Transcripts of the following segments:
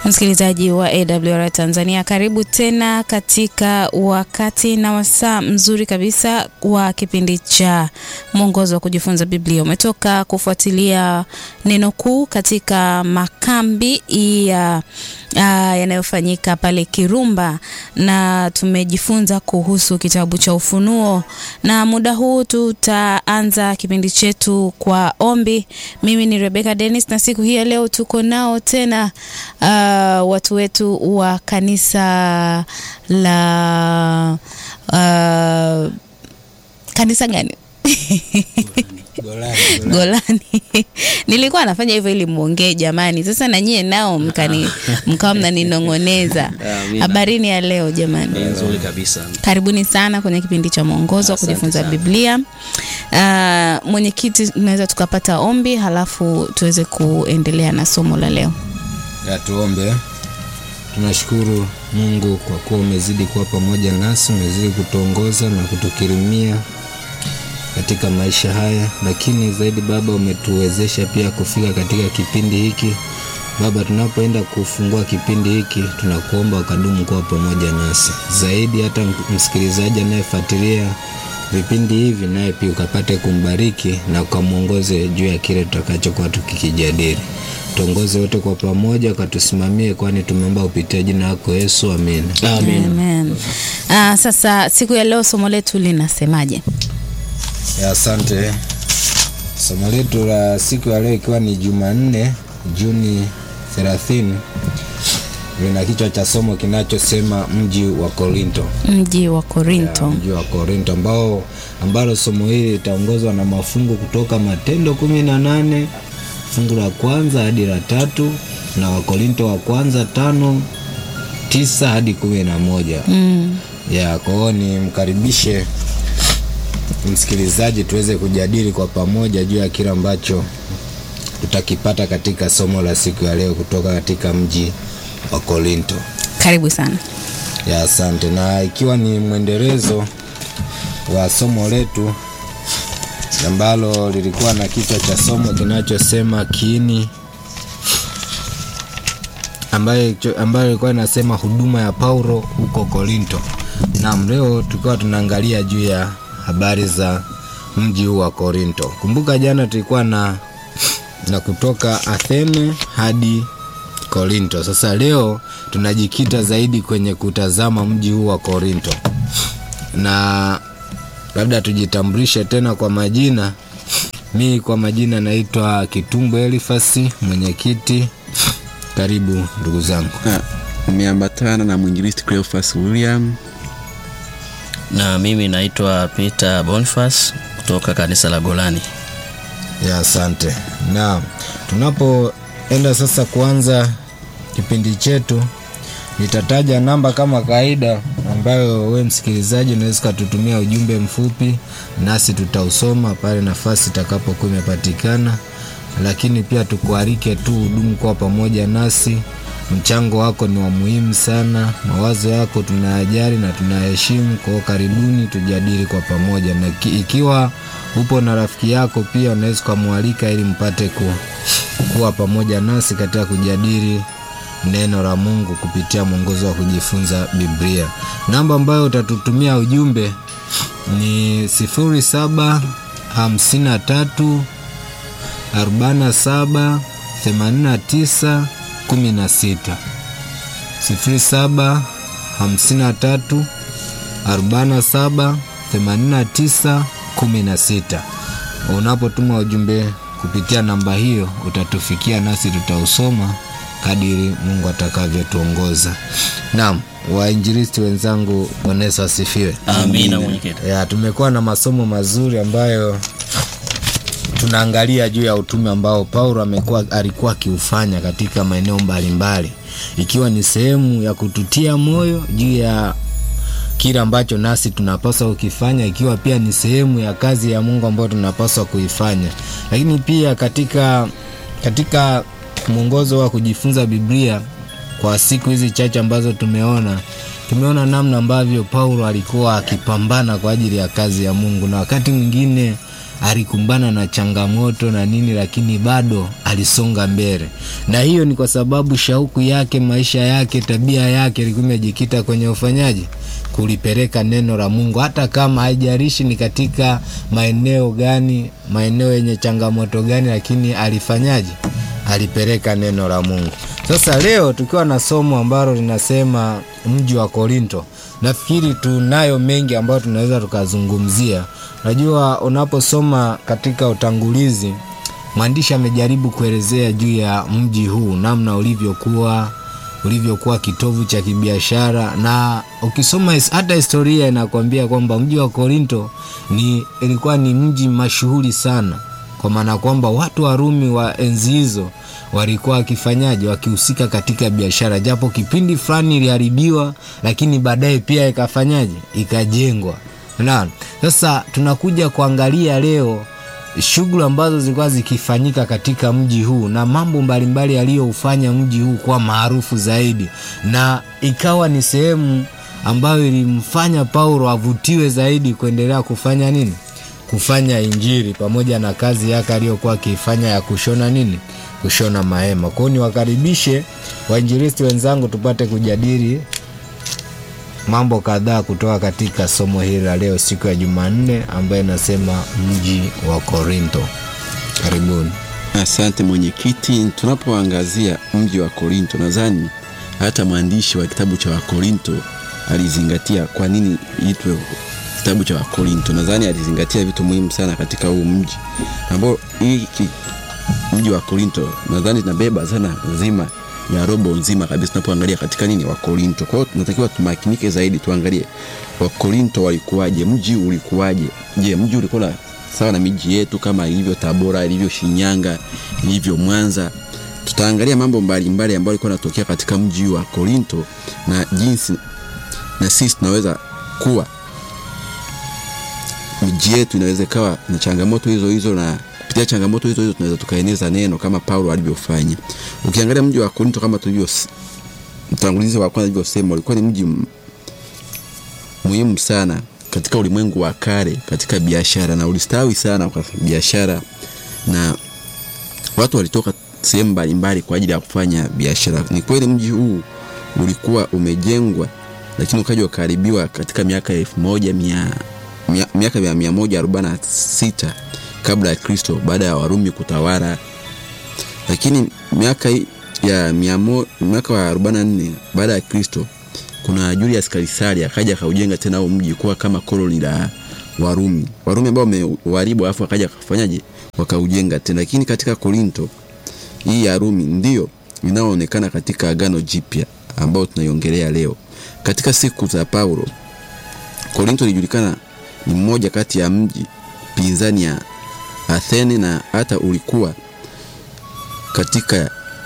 Msikilizaji wa AWR Tanzania, karibu tena katika wakati na wasaa mzuri kabisa wa kipindi cha mwongozo wa kujifunza Biblia. Umetoka kufuatilia neno kuu katika makambi ya yanayofanyika pale Kirumba, na tumejifunza kuhusu kitabu cha Ufunuo, na muda huu tutaanza kipindi chetu kwa ombi. Mimi ni Rebecca Dennis, na siku hii ya leo tuko nao tena uh, watu wetu wa kanisa la uh, kanisa gani? Golani, Golani. Nilikuwa nafanya hivyo ili muongee jamani. Sasa na nyie nao mkani mkawa mnaninong'oneza. Amina. Habarini ya leo jamani. Ni nzuri kabisa. Karibuni sana kwenye kipindi cha mwongozo wa Asante kujifunza sana. Biblia. Uh, mwenyekiti, tunaweza tukapata ombi halafu tuweze kuendelea na somo la leo. Ya tuombe. Tunashukuru Mungu kwa kuwa umezidi kuwa pamoja nasi, umezidi kutuongoza na kutukirimia katika maisha haya, lakini zaidi Baba umetuwezesha pia kufika katika kipindi hiki. Baba, tunapoenda kufungua kipindi hiki, tunakuomba ukadumu kuwa pamoja nasi zaidi, hata msikilizaji anayefuatilia vipindi hivi, naye pia ukapate kumbariki na ukamwongoze juu ya kile tutakachokuwa tukikijadili. Tuongoze wote kwa pamoja, ukatusimamie, kwani tumeomba kupitia jina lako Yesu, amen. Amen. Amen. Uh, sasa siku ya leo somo letu linasemaje? Ya, Asante. Somo letu la siku ya leo ikiwa ni Jumanne Juni 30 lina kichwa cha somo kinachosema mji wa Korinto. Mji wa Ya, Korinto. mji wa Korinto ambao ambalo somo hili litaongozwa na mafungu kutoka Matendo kumi na nane fungu la kwanza hadi la tatu na Wakorinto wa kwanza tano tisa hadi kumi na moja Mm. ya kwa hiyo nimkaribishe msikilizaji tuweze kujadili kwa pamoja juu ya kile ambacho tutakipata katika somo la siku ya leo kutoka katika mji wa Korinto. Karibu sana. Ya, asante. Na ikiwa ni mwendelezo wa somo letu ambalo lilikuwa na kichwa cha somo kinachosema kiini, ambayo ambayo ilikuwa inasema huduma ya Paulo huko Korinto. Naam, leo tulikuwa tunaangalia juu ya habari za mji huu wa Korinto. Kumbuka jana tulikuwa na na kutoka Athene hadi Korinto. Sasa leo tunajikita zaidi kwenye kutazama mji huu wa Korinto, na labda tujitambulishe tena kwa majina. Mi kwa majina naitwa Kitumbo Elifasi, mwenyekiti. Karibu ndugu zangu. Ah, Nimeambatana na mwinjilisti Cleophas William. na mimi naitwa Peter Boniface kutoka kanisa la Golani. Ya, asante. Na tunapoenda sasa kuanza kipindi chetu, nitataja namba kama kawaida, ambayo we msikilizaji unaweza ukatutumia ujumbe mfupi, nasi tutausoma pale nafasi itakapokuwa imepatikana. Lakini pia tukualike tu hudumu kwa pamoja nasi. Mchango wako ni wa muhimu sana, mawazo yako tunayajali na tunayaheshimu. Kwa hiyo karibuni, tujadili kwa pamoja, na ki- ikiwa upo na rafiki yako pia unaweza ukamwalika ili mpate ku, kuwa pamoja nasi katika kujadili neno la Mungu kupitia mwongozo wa kujifunza Biblia. Namba ambayo utatutumia ujumbe ni sifuri saba hamsini na tatu 47 89 16 07 53 47 89 16. Unapotuma ujumbe kupitia namba hiyo utatufikia nasi tutausoma kadiri Mungu atakavyotuongoza. Naam, wainjilisti wenzangu, Bwana Yesu asifiwe. Amina mwenyekiti. Ya, tumekuwa na masomo mazuri ambayo tunaangalia juu ya utume ambao Paulo amekuwa alikuwa akiufanya katika maeneo mbalimbali, ikiwa ni sehemu ya kututia moyo juu ya kile ambacho nasi tunapaswa kukifanya, ikiwa pia ni sehemu ya kazi ya Mungu ambayo tunapaswa kuifanya. Lakini pia katika katika mwongozo wa kujifunza Biblia kwa siku hizi chache ambazo tumeona tumeona namna ambavyo Paulo alikuwa akipambana kwa ajili ya kazi ya Mungu, na wakati mwingine alikumbana na changamoto na nini, lakini bado alisonga mbele, na hiyo ni kwa sababu shauku yake, maisha yake, tabia yake ilikuwa imejikita kwenye ufanyaji kulipeleka neno la Mungu, hata kama haijalishi ni katika maeneo gani, maeneo yenye changamoto gani, lakini alifanyaje? Alipeleka neno la Mungu. Sasa leo tukiwa na somo ambalo linasema mji wa Korinto, nafikiri tunayo mengi ambayo tunaweza tukazungumzia. Najua unaposoma katika utangulizi, mwandishi amejaribu kuelezea juu ya mji huu, namna ulivyokuwa ulivyokuwa kitovu cha kibiashara, na ukisoma his- hata historia inakwambia kwamba mji wa Korinto ni ilikuwa ni mji mashuhuri sana, kwa maana kwamba watu wa Rumi wa enzi hizo walikuwa wakifanyaje, wakihusika katika biashara, japo kipindi fulani iliharibiwa, lakini baadaye pia ikafanyaje, ikajengwa. Naam, sasa tunakuja kuangalia leo shughuli ambazo zilikuwa zikifanyika katika mji huu na mambo mbalimbali yaliyoufanya mji huu kuwa maarufu zaidi, na ikawa ni sehemu ambayo ilimfanya Paulo avutiwe zaidi kuendelea kufanya nini, kufanya Injili pamoja na kazi yake aliyokuwa akiifanya ya kushona nini, kushona mahema. Kwa hiyo niwakaribishe wainjilisti wenzangu tupate kujadili mambo kadhaa kutoka katika somo hili la leo siku ya Jumanne ambayo inasema mji wa Korinto. Karibuni. Asante mwenyekiti. Tunapoangazia mji wa Korinto, nadhani hata mwandishi wa kitabu cha Wakorinto alizingatia kwa nini itwe kitabu cha Wakorinto. Nadhani alizingatia vitu muhimu sana katika huu mji ambao hiki mji wa Korinto nadhani tunabeba sana nzima ya robo nzima kabisa tunapoangalia katika nini Wakorinto. Kwa hiyo tunatakiwa tumakinike zaidi, tuangalie Wakorinto walikuwaje, mji ulikuwaje. Je, mji ulikuwa na sawa na miji yetu kama ilivyo Tabora, ilivyo Shinyanga, ilivyo Mwanza? Tutaangalia mambo mbalimbali ambayo yalikuwa yanatokea katika mji wa Korinto na jinsi na sisi tunaweza kuwa miji yetu inaweza ikawa na changamoto hizo hizo, na kupitia changamoto hizo hizo tunaweza tukaeneza neno kama Paulo alivyofanya. Ukiangalia mji wa Korinto kama tulivyo mtangulizi wa kwanza alivyosema, ulikuwa ni mji m- muhimu sana katika ulimwengu wa kale katika biashara, na ulistawi sana kwa biashara, na watu walitoka sehemu mbalimbali kwa ajili ya kufanya biashara. Ni kweli mji huu ulikuwa umejengwa, lakini ukaja ukaharibiwa katika miaka ya elfu moja mia mia- miaka ya mia moja arobaini na sita kabla ya Kristo baada ya Warumi kutawala. Lakini miaka hii ya mia mo- mwaka wa arobaini na nne baada ya Kristo kuna Julius Kaisari akaja akaujenga tena huo mji kuwa kama koloni la Warumi. Warumi ambao wameuharibu alafu akaja akafanyaje wakaujenga tena. Lakini katika Korinto hii ya Rumi ndio inayoonekana katika Agano Jipya ambao tunaiongelea leo. Katika siku za Paulo, Korinto ilijulikana ni mmoja kati ya mji pinzani ya Athene na hata ulikuwa katika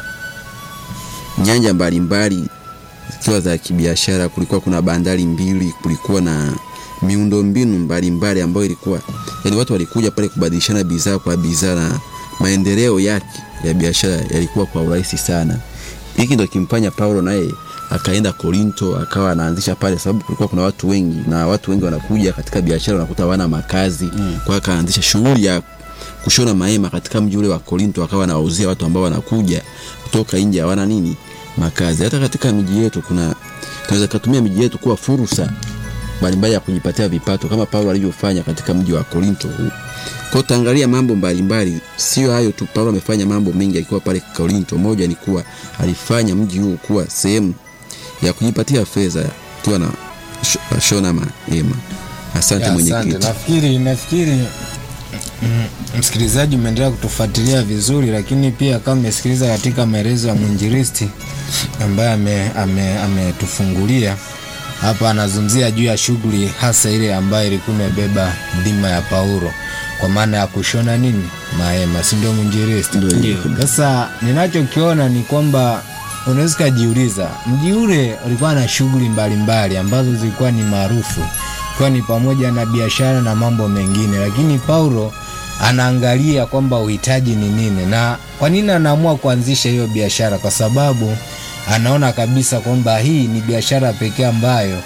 nyanja mbalimbali zikiwa za kibiashara. Kulikuwa kuna bandari mbili, kulikuwa na miundombinu mbalimbali ambayo ilikuwa yani, watu walikuja pale kubadilishana bidhaa kwa bidhaa, na maendeleo yake ya biashara yalikuwa kwa urahisi sana. Hiki ndo kimfanya Paulo naye akaenda Korinto akawa anaanzisha pale, sababu kulikuwa kuna watu wengi na watu wengi wanakuja katika biashara, wanakuta hawana makazi mm. Kwa hiyo akaanzisha shughuli ya kushona mahema katika mji ule wa Korinto, akawa anawauzia watu ambao wanakuja kutoka nje hawana nini makazi. Hata katika miji yetu kuna tunaweza kutumia miji yetu kuwa fursa mbalimbali ya kujipatia vipato kama Paulo alivyofanya katika mji wa Korinto huu. Kwa taangalia mambo mbalimbali, sio hayo tu. Paulo amefanya mambo mengi akiwa pale Korinto. Moja ni kuwa alifanya mji huu kuwa sehemu ya kujipatia fedha akiwa na sh- shona mahema. Asante Ya, mwenyekiti. Nafikiri nafikiri mm, msikilizaji umeendelea kutufuatilia vizuri, lakini pia kama umesikiliza katika maelezo ya mwinjilisti ambaye ame- ame- ametufungulia hapa, anazungumzia juu ya shughuli hasa ile ambayo ilikuwa imebeba dhima ya Paulo kwa maana ya kushona nini mahema, si ndio mwinjilisti? Ndio hivyo. Sasa ninachokiona ni kwamba unaweza ukajiuliza, mji ule ulikuwa na shughuli mbalimbali ambazo zilikuwa ni maarufu, ikiwa ni pamoja na biashara na mambo mengine, lakini Paulo anaangalia kwamba uhitaji ni nini na kwa nini anaamua kuanzisha hiyo biashara, kwa sababu anaona kabisa kwamba hii ni biashara pekee ambayo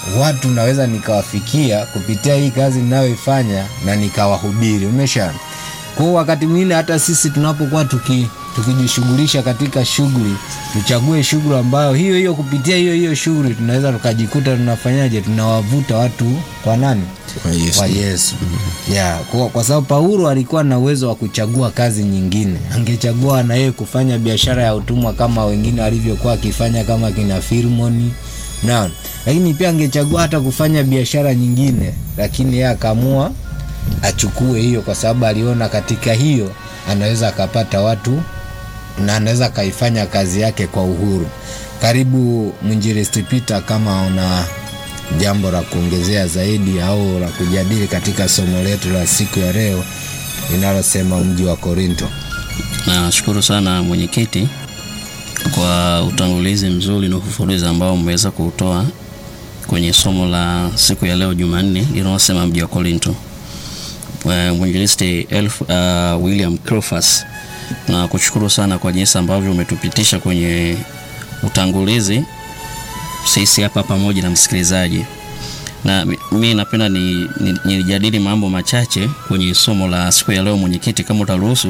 watu naweza nikawafikia kupitia hii kazi ninayoifanya na nikawahubiri umesha kwao wakati mwingine hata sisi tunapokuwa tuki tukijishughulisha katika shughuli tuchague shughuli ambayo hiyo hiyo kupitia hiyo hiyo shughuli tunaweza tukajikuta tunafanyaje tunawavuta watu kwa nani Kwa Yesu. kwa yesu yeah, kwa, kwa sababu paulo alikuwa na uwezo wa kuchagua kazi nyingine angechagua na yeye kufanya biashara ya utumwa kama wengine walivyokuwa akifanya kama kina firmoni na lakini pia angechagua hata kufanya biashara nyingine lakini yeye akaamua achukue hiyo kwa sababu aliona katika hiyo anaweza akapata watu na anaweza akaifanya kazi yake kwa uhuru karibu mwinjilisti Peter kama una jambo la kuongezea zaidi au la kujadili katika somo letu la siku ya leo linalosema mji wa korinto Nashukuru sana mwenyekiti kwa utangulizi mzuri na ufafanuzi ambao mmeweza kuutoa kwenye somo la siku ya leo Jumanne linalosema mji wa Korinto. Eh, Mwinjilisti Elf, uh, William Crofas na kushukuru sana kwa jinsi ambavyo umetupitisha kwenye utangulizi sisi hapa pamoja na msikilizaji na mi- mi napenda ni- ni- nijadili mambo machache kwenye somo la siku ya leo mwenyekiti kama utaruhusu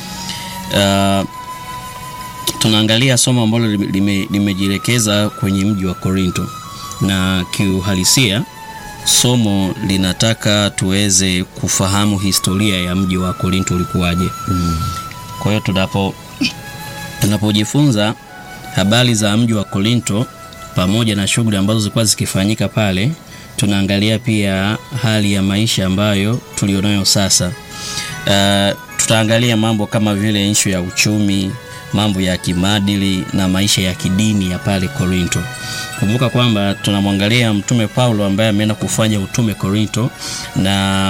uh, tunaangalia somo ambalo lime- lime- limejielekeza kwenye mji wa korinto na kiuhalisia somo linataka tuweze kufahamu historia ya mji wa korinto ulikuwaje mm. kwa hiyo tunapo tunapojifunza habari za mji wa korinto pamoja na shughuli ambazo zilikuwa zikifanyika pale tunaangalia pia hali ya maisha ambayo tulionayo sasa uh, tutaangalia mambo kama vile nshu ya uchumi mambo ya kimaadili na maisha ya kidini ya pale korinto kumbuka kwamba tunamwangalia mtume paulo ambaye ameenda kufanya utume korinto na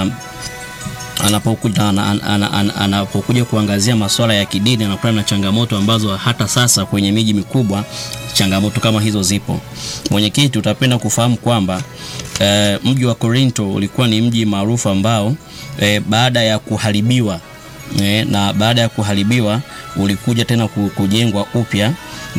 anapokuja ana, ana, ana, ana, anapokuja kuangazia masuala ya kidini anakutana na changamoto ambazo hata sasa kwenye miji mikubwa changamoto kama hizo zipo mwenyekiti utapenda kufahamu kwamba eh, mji wa korinto ulikuwa ni mji maarufu ambao eh, baada ya kuharibiwa eh, na baada ya kuharibiwa ulikuja tena ku- kujengwa upya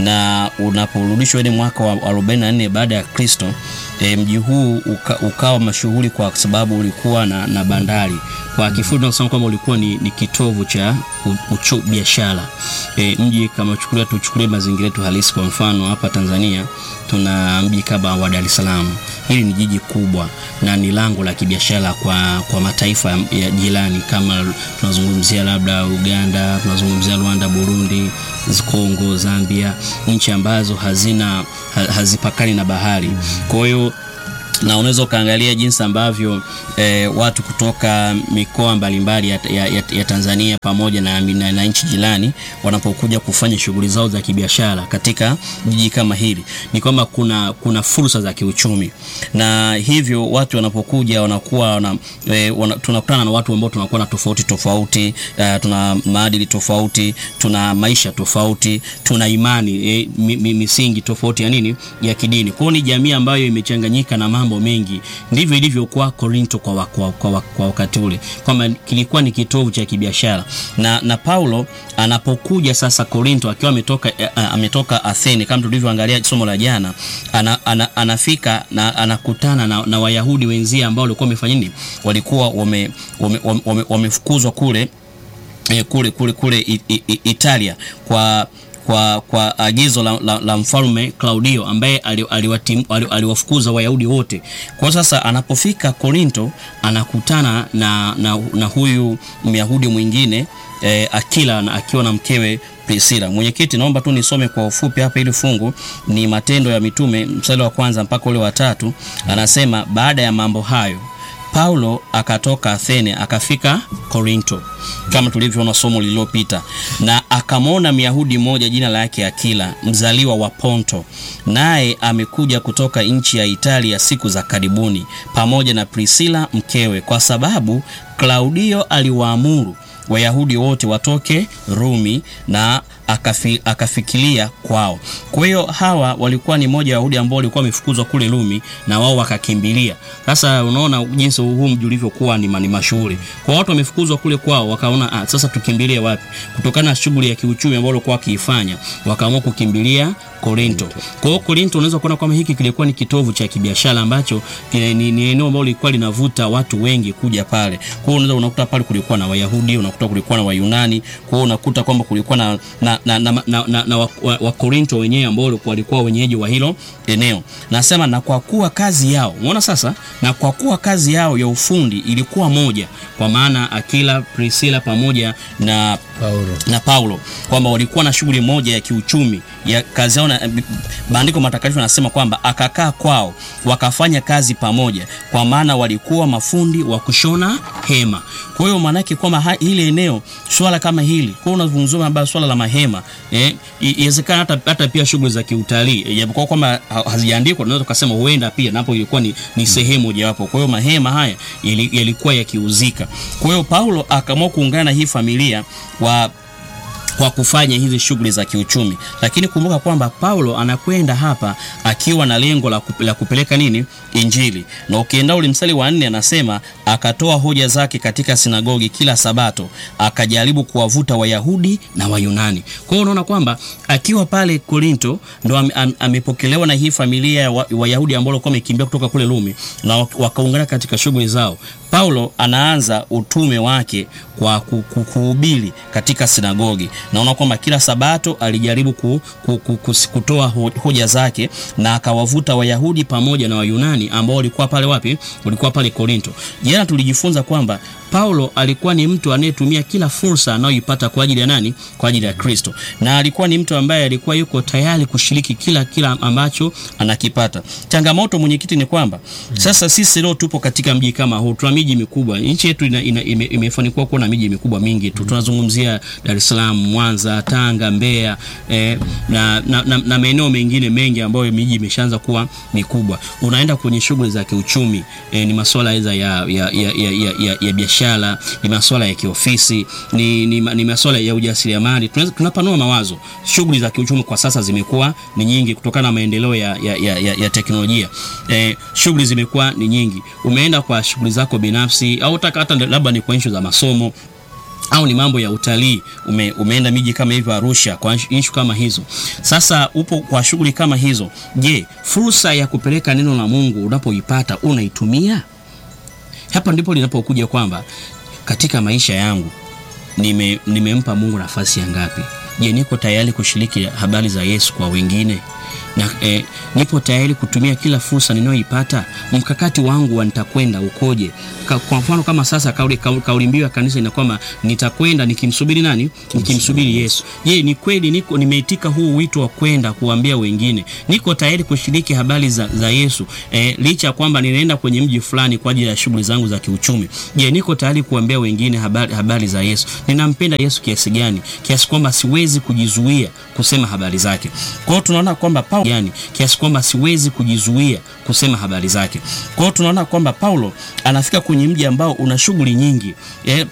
na unaporudishwa ile mwaka wa 44 baada ya kristo e, mji huu uka, ukawa mashughuli kwa sababu ulikuwa na, na bandari kwa kifupi tunasema kwamba ulikuwa ni, ni kitovu cha u- uchu biashara e, mji kama chukulia tuchukulie mazingira yetu halisi kwa mfano hapa tanzania tuna mji kama wa dar es salaam hili ni jiji kubwa na ni lango la kibiashara kwa, kwa mataifa ya jirani kama tunazungumzia labda uganda tunazungumzia rwanda burundi kongo zambia nchi ambazo hazina ha, hazipakani na bahari kwa hiyo na unaweza ukaangalia jinsi ambavyo eh, watu kutoka mikoa mbalimbali ya, ya, ya, ya Tanzania pamoja na, na, na nchi jirani wanapokuja kufanya shughuli zao za kibiashara katika jiji kama hili, ni kwamba kuna, kuna fursa za kiuchumi, na hivyo watu wanapokuja wanakuwa wana, eh, wana, tunakutana na watu ambao tunakuwa na tofauti tofauti eh, tuna maadili tofauti, tuna maisha tofauti, tuna imani eh, mi, mi, misingi tofauti ya nini ya kidini. Kwa hiyo ni jamii ambayo imechanganyika na mambo mengi. Ndivyo ilivyokuwa Korinto kwa, wa- kwa, kwa, kwa wakati ule, kwamba kilikuwa ni kitovu cha kibiashara na, na Paulo anapokuja sasa Korinto akiwa ametoka, eh, ametoka Athene kama tulivyoangalia somo la jana, ana, ana, anafika na anakutana na, na Wayahudi wenzie ambao walikuwa wamefanya nini, walikuwa wamefukuzwa wame, wame, wame wamefukuzwa kule eh, kule kule kule I, I, I, Italia kwa kwa, kwa agizo la, la, la mfalme Claudio ambaye aliwatim- ali- aliwafukuza Wayahudi wote. Kwa sasa anapofika Korinto anakutana na, na, na huyu Myahudi mwingine eh, Akila na akiwa na mkewe Priscilla. Mwenyekiti, naomba tu nisome kwa ufupi hapa ili fungu ni Matendo ya Mitume mstari wa kwanza mpaka ule wa tatu. Anasema baada ya mambo hayo Paulo akatoka Athene akafika Korinto kama tulivyoona somo lililopita, na akamwona Myahudi mmoja jina lake Akila, mzaliwa wa Ponto, naye amekuja kutoka nchi ya Italia siku za karibuni, pamoja na Priscilla mkewe, kwa sababu Klaudio aliwaamuru Wayahudi wote watoke Rumi, na akafi, akafikiria kwao. Kwa hiyo hawa walikuwa ni moja ya Wayahudi ambao walikuwa wamefukuzwa kule Rumi na wao wakakimbilia. Sasa unaona jinsi huu mji ulivyokuwa ni, ni mashuhuri. Kwa watu wamefukuzwa kule kwao, wakaona ah, sasa tukimbilie wapi? Kutokana na shughuli ya kiuchumi ambao walikuwa wakiifanya, wakaamua kukimbilia Korinto. Kwa hiyo Korinto unaweza kuona kwamba hiki kilikuwa ni kitovu cha kibiashara ambacho ni, ni, ni eneo ambalo lilikuwa linavuta watu wengi kuja pale. Kwa hiyo unaweza unakuta pale kulikuwa na Wayahudi, unakuta kulikuwa na Wayunani, kwa hiyo unakuta kwamba kulikuwa na na, na, na, na, na, na Wakorinto wa, wa wenyewe ambao walikuwa wenyeji wa hilo eneo. Nasema na kwa kuwa kazi yao, umeona sasa, na kwa kuwa kazi yao ya ufundi ilikuwa moja, kwa maana Akila, Priscilla pamoja na Paulo. na Paulo kwamba walikuwa na shughuli moja ya kiuchumi ya kazi yao. Maandiko matakatifu yanasema kwamba akakaa kwao wakafanya kazi pamoja, kwa maana walikuwa mafundi wa kushona hema. Kwa hiyo maana yake kwamba hili eneo swala kama hili, kwa hiyo unazungumzia habari swala la mahema eh, iwezekana hata, hata pia shughuli za kiutalii japokuwa kwamba hazijaandikwa, tunaweza tukasema huenda pia napo ilikuwa ni, ni sehemu mojawapo. Kwa hiyo mahema haya yalikuwa yakiuzika. Kwa hiyo Paulo akaamua kuungana na hii familia wa kwa kufanya hizi shughuli za kiuchumi, lakini kumbuka kwamba Paulo anakwenda hapa akiwa na lengo la, kup, la kupeleka nini Injili. Na ukienda ule mstari wa nne anasema akatoa hoja zake katika sinagogi kila Sabato, akajaribu kuwavuta Wayahudi na Wayunani. Kwa hiyo unaona kwamba akiwa pale Korinto ndo am, am, amepokelewa na hii familia ya Wayahudi ambao walikuwa wamekimbia kutoka kule Rumi na wakaungana katika shughuli zao. Paulo anaanza utume wake kwa kuhubiri katika sinagogi. Naona kwamba kila Sabato alijaribu ku, ku, ku, ku, kutoa hoja zake na akawavuta Wayahudi pamoja na Wayunani ambao walikuwa pale wapi? Walikuwa pale Korinto. Jana tulijifunza kwamba Paulo alikuwa ni mtu anayetumia kila fursa anayoipata kwa ajili ya nani? Kwa ajili ya Kristo. Na alikuwa ni mtu ambaye alikuwa yuko tayari kushiriki kila kila ambacho anakipata. Changamoto mwenyekiti ni kwamba sasa sisi leo tupo katika mji kama huu, tuna miji mikubwa. Nchi yetu ina, ina, ime, imefanikiwa kuwa na miji mikubwa mingi tu. Tunazungumzia Dar es Salaam, Mwanza, Tanga, Mbeya eh, na, na, na, na maeneo mengine mengi ambayo miji imeshaanza kuwa mikubwa. Unaenda kwenye shughuli za kiuchumi eh, ni masuala ya, ya, ya, ya, ya, ya, ya biashara, ni masuala ya kiofisi, ni, ni, ni masuala ya ujasiriamali. Tunapanua mawazo. Shughuli za kiuchumi kwa sasa zimekuwa ni nyingi kutokana na maendeleo ya, ya, ya, ya, ya teknolojia eh, shughuli zimekuwa ni nyingi. Umeenda kwa shughuli zako binafsi au hata labda ni kwa issue za masomo au ni mambo ya utalii ume, umeenda miji kama hivyo Arusha kwa issue kama hizo. Sasa upo kwa shughuli kama hizo, je, fursa ya kupeleka neno la Mungu unapoipata unaitumia? Hapa ndipo linapokuja kwamba katika maisha yangu nime, nimempa Mungu nafasi ya ngapi? Je, niko tayari kushiriki habari za Yesu kwa wengine? Na, eh, nipo tayari kutumia kila fursa ninayoipata. Mkakati wangu wa nitakwenda ukoje? Ka, kwa mfano kama sasa kauli, kauli, kauli mbiu ya kanisa ina kwamba nitakwenda nikimsubiri nani? Nikimsubiri Yesu. Je, ni kweli niko nimeitika huu wito wa kwenda kuambia wengine? Niko tayari kushiriki habari za, za Yesu eh, licha ya kwamba ninaenda kwenye mji fulani kwa ajili ya shughuli zangu za kiuchumi. Je, niko tayari kuambia wengine habari, habari za Yesu? Ninampenda Yesu kiasi gani? Kiasi kwamba siwezi kujizuia kusema habari zake. Kwa hiyo tunaona kwamba Paulo yani kiasi kwamba siwezi kujizuia kusema habari zake. Kwa hiyo tunaona kwamba Paulo anafika kwenye mji ambao una shughuli nyingi. E,